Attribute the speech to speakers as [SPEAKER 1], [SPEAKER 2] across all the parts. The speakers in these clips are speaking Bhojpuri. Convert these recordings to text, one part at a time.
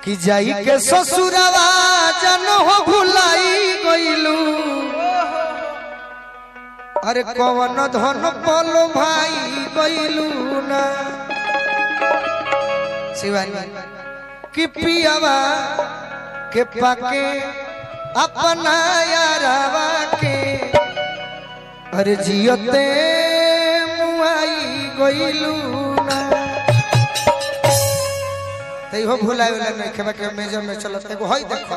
[SPEAKER 1] कि जाई के ससुरवा जन हो भुलाई गइलू अरे कवन धन पलो भाई गइलू ना शिवानी कि पियावा के पाके अपना यारावा के अरे जियते मुआई गइलू ना तै हो भुलाए वाला नहीं खेबा के मेजर में चलत एगो हई देखो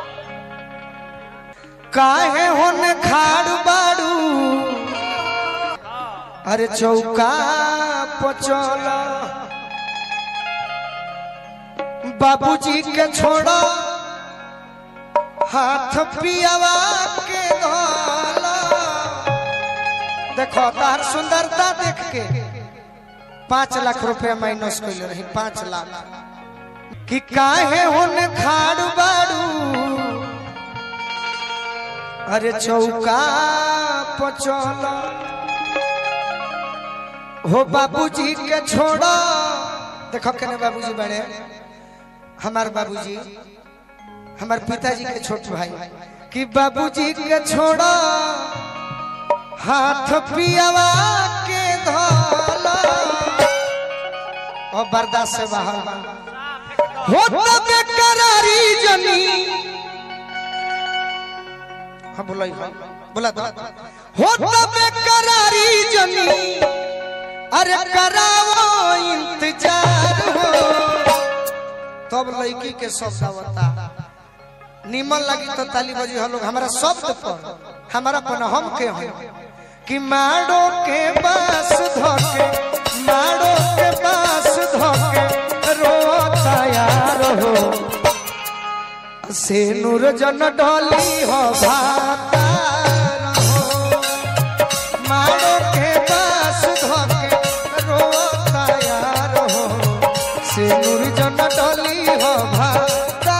[SPEAKER 1] काहे होने खाड़ बाड़ू अरे चौका पचल बाबूजी के छोड़ो हाथ पियावा के धोला देखो तार सुंदरता देख के पाँच लाख रुपया माइनस कैले रही पाँच लाख कि काहे होने खाड़ बाड़ू अरे चौका पचल हो बाबूजी के छोड़ो देखो केने बाबूजी बड़े हमार बाबूजी हमार पिताजी के छोट भाई कि बाबूजी के छोड़ो हाथ पियावा के धोला और बर्दाश्त से बाहर बा। हो तबे करारी जनी हाँ बोला ही बोला तो हो तबे करारी जनी अरे करावो इंतजार हो तब लड़की के शब्द आवता निमन लगी तो ताली बजी हम लोग हमारा शब्द पर हमारा पर हम के हैं कि माड़ो के बास धोके माड़ो के बास धोके रोता यार हो से नूर जन डोली हो भाता रहो माड़ो के बास धोके रोता यार हो से नूर जन डोली हो भाता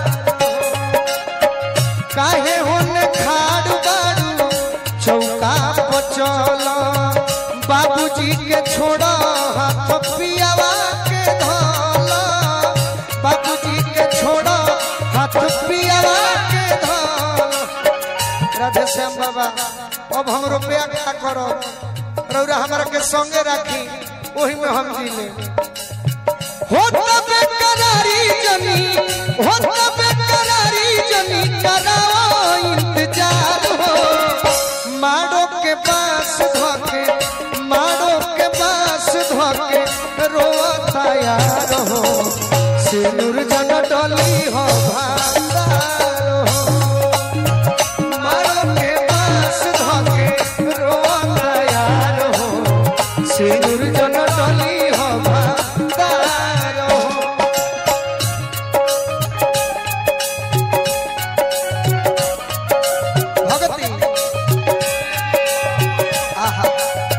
[SPEAKER 1] काहे होने खाड़ बाड़ू चौका पचल बाबूजी के छोड़ हाथ पियावा के धोल बाबूजी के छोड़ हाथ पियावा के धोल राधे श्याम बाबा अब हम रुपया क्या करो रौरा हमारा के संगे राखी वही में हम जी ले हो तबे करारी जनी हो तबे करारी जनी कराओ इंतजार हो माड़ो के पास धोके माड़ो के पास धोके रोता यार हो सिनुर जन डोली हो भांडार हो माड़ो के पास धोके रोता यार हो सिनुर जन डोली हो भांडार हो भगती आहा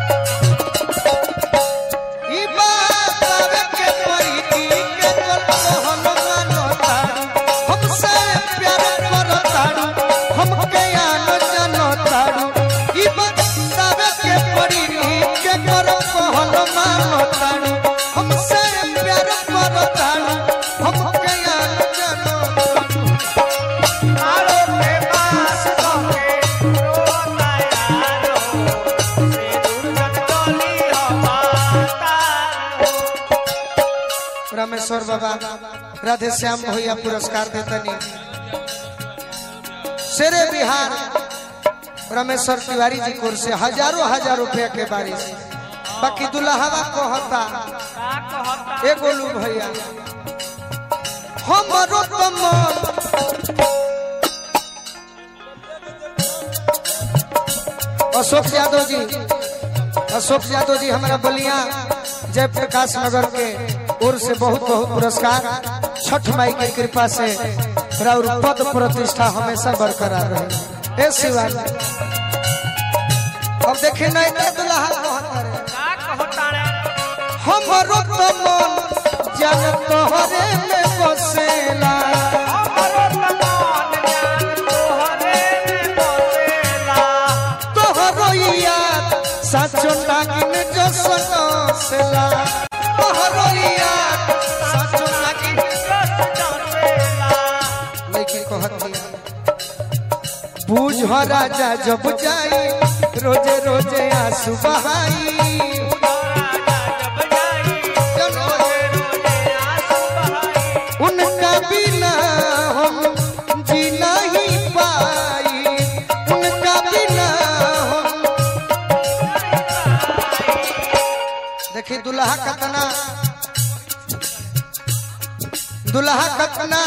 [SPEAKER 1] ई बात आवे के परी की के कल हम मानो तारू हमसे प्यार करो तारू हमके आनो जानो तारू ई बात आवे के परी की के करो हम मानो तारू हमसे प्यार करो तारू हमके आनो जानो तारू
[SPEAKER 2] मारो के पास धोके रोता यार हो से दुर्गत डोली हो माता
[SPEAKER 1] रामेश्वर बाबा राधे श्याम भैया पुरस्कार देतनी शेरे बिहार रामेश्वर तिवारी जी कोर से हजारों हजार रुपया के बारिश बाकी दुल्हवा कहता
[SPEAKER 2] का कहता
[SPEAKER 1] ए गोलू भैया हमरो तो मन अशोक यादव जी अशोक यादव जी हमारा बलिया जयप्रकाश नगर के ओर से बहुत बहुत पुरस्कार छठ माई की कृपा से और पद प्रतिष्ठा हमेशा बरकरार रहे ए शिवाजी अब देखे नहीं तो दुल्हा कहता रे
[SPEAKER 2] का कहता रे
[SPEAKER 1] हमरो तो मन जन तोहरे में बसेला
[SPEAKER 2] हमरो तमान जान तोहरे में बसेला
[SPEAKER 1] तोहरो याद साचो नागिन जो सनसेला तोहरो याद साचो नागिन
[SPEAKER 2] जस जस
[SPEAKER 1] बुझ राजा जब जाई रोजे रोजे आंसू बहाई
[SPEAKER 2] जब जाई रोजे रोजे आंसू बहाई
[SPEAKER 1] उनका बिना हम जी नहीं पाई उनका बिना हम देखी दुल्हा कतना दुल्हा कतना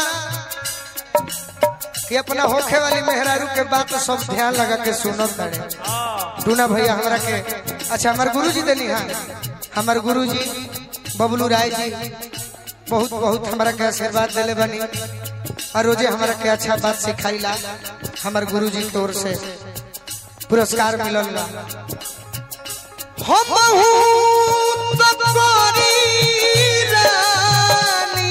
[SPEAKER 1] कि अपना होखे वाली मेहरारू के बात सब ध्यान लगा के सुनत तारे टूना भैया हमरा के अच्छा हमार गुरुजी देनी हाँ हमार गुरुजी बबलू राय जी बहुत बहुत हमरा के आशीर्वाद देले बनी और रोजे हमरा के अच्छा बात सिखाइला हमार गुरुजी की ओर से पुरस्कार मिलल बा हम तो गोरी रानी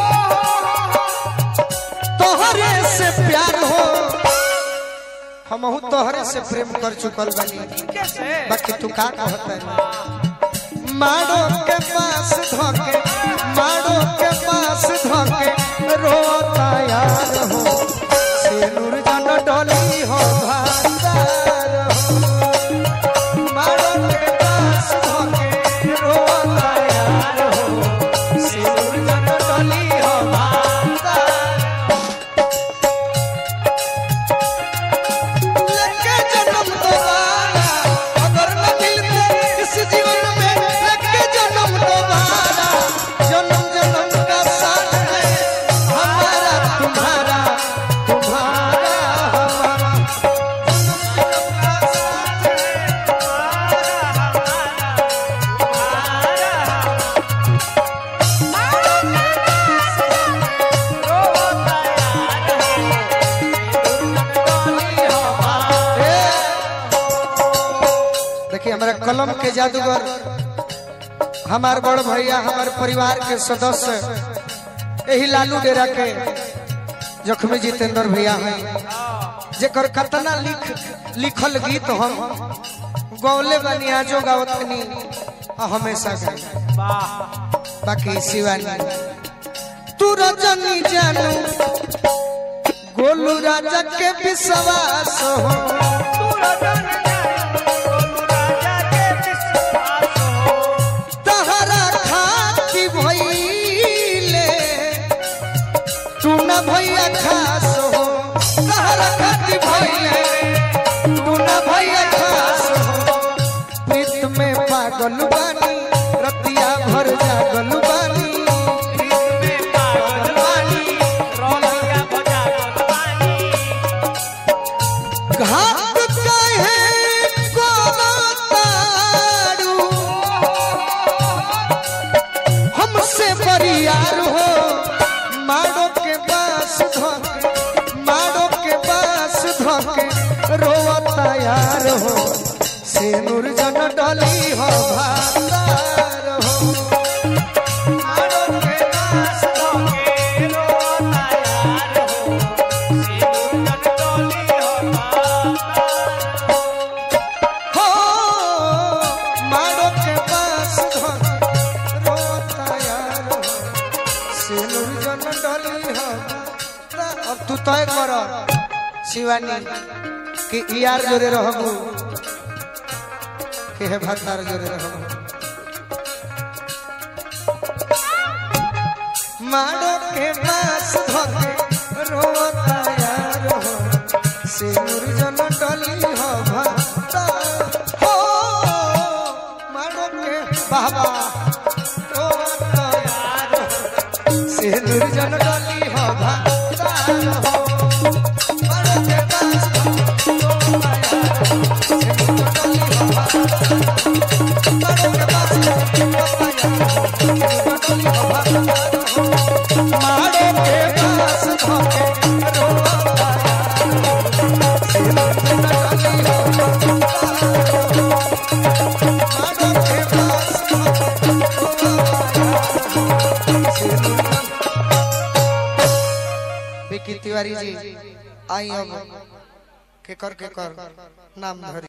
[SPEAKER 1] तोहरे से प्यार हो हम तोहरे से प्रेम कर चुकल बनी
[SPEAKER 2] कैसे
[SPEAKER 1] बाकी तू का कहता है माड़ो के पास धोके माड़ो के पास धोके रोता यार हो सिनुर जन डोली हो भांडार हो माड़ो के पास धोके रोता यार हो सिनुर जन डोली हो भांडार लेके जन्म दोबारा अगर न मिलते इस जीवन में लेके जन्म दोबारा जन्म जन्म का साथ है हमारा तुम्हारा तुम्हारा हमारा देखिए हमारा कलम के जादूगर हमार बड़ भैया हमार परिवार के सदस्य यही लालू डेरा के जखमी जितेंद्र भैया हैं जेकर कतना लिख लिखल गीत हम गौले बनी आजो गावतनी आ हमेशा गाई बाकी शिवानी तू रजनी जानू गोलू राजा के विश्वास हो तहरा खाती भइले तू न भैया खास हो तहरा खाती भइले तू न भैया खास हो प्रीत में पागल बानी रतिया भर जागल बानी घाट कहे कोनो तारू हमसे बरियार हो मारो के पास धोके मारो के पास धोके रोवता यार हो से नूर जन डली हो भांडार हो मारो के पास धोके रोवता यार हो हो मारो के पास धोके रोवता यार हो से नूर जन डली हो अब तू तय कर शिवानी कि यार जोरे रहबू के हे भतार जोरे रहबू मारो के पास धोके रोता यार हो सिंदूर जन डली हो भक्ता हो मारो के बाबा रोता यार हो सिंदूर जन डली हो भक्ता हो मारो के पास धोके रोता यार हो, सिंदूर डली हो भक्ता मारो के पास धोके रोता यार हो, सिंदूर डली हो भक्ता हो मारो के पास धोके रोता यार विकी तिवारी जी आई अब के कर के कर नाम धरी